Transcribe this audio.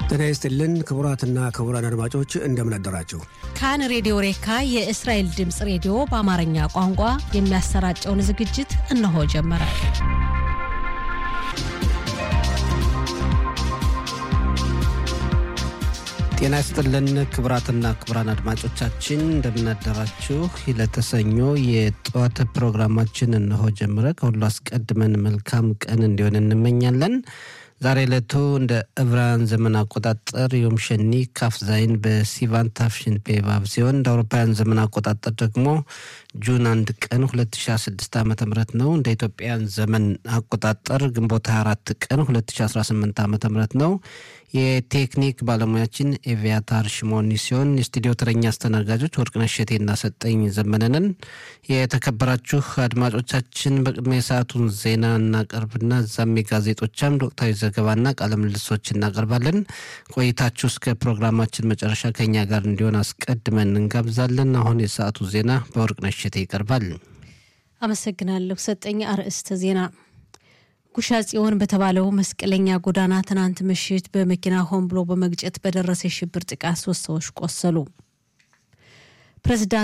ጤና ይስጥልን ክቡራትና ክቡራን አድማጮች እንደምን አደራችሁ። ካን ሬዲዮ ሬካ የእስራኤል ድምፅ ሬዲዮ በአማርኛ ቋንቋ የሚያሰራጨውን ዝግጅት እነሆ ጀመረ። ጤና ይስጥልን ክቡራትና ክቡራን አድማጮቻችን እንደምናደራችሁ። ለተሰኞ የጠዋት ፕሮግራማችን እነሆ ጀምረ። ከሁሉ አስቀድመን መልካም ቀን እንዲሆን እንመኛለን። ዛሬ ዕለቱ እንደ ዕብራውያን ዘመን አቆጣጠር ዮም ሸኒ ካፍ ዛይን በሲቫን ታፍሽን ፔቫብ ሲሆን እንደ አውሮፓውያን ዘመን አቆጣጠር ደግሞ ጁን አንድ ቀን 2016 ዓ ም ነው። እንደ ኢትዮጵያን ዘመን አቆጣጠር ግንቦት 24 ቀን 2018 ዓ ም ነው። የቴክኒክ ባለሙያችን ኤቪያታር ሽሞኒ ሲሆን የስቱዲዮ ተረኛ አስተናጋጆች ወርቅነሽ እሸቴና ሰጠኝ ዘመነንን። የተከበራችሁ አድማጮቻችን በቅድሚያ የሰዓቱን ዜና እናቀርብና እዛም የጋዜጦች አምድ ወቅታዊ ዘገባና ቃለ ምልልሶች እናቀርባለን። ቆይታችሁ እስከ ፕሮግራማችን መጨረሻ ከኛ ጋር እንዲሆን አስቀድመን እንጋብዛለን። አሁን የሰዓቱ ዜና በወርቅነሽ እሸቴ ይቀርባል። አመሰግናለሁ ሰጠኝ። አርዕስተ ዜና ጉሻ ጽዮን በተባለው መስቀለኛ ጎዳና ትናንት ምሽት በመኪና ሆን ብሎ በመግጨት በደረሰ የሽብር ጥቃት ሶስት ሰዎች ቆሰሉ። ፕሬዚዳንት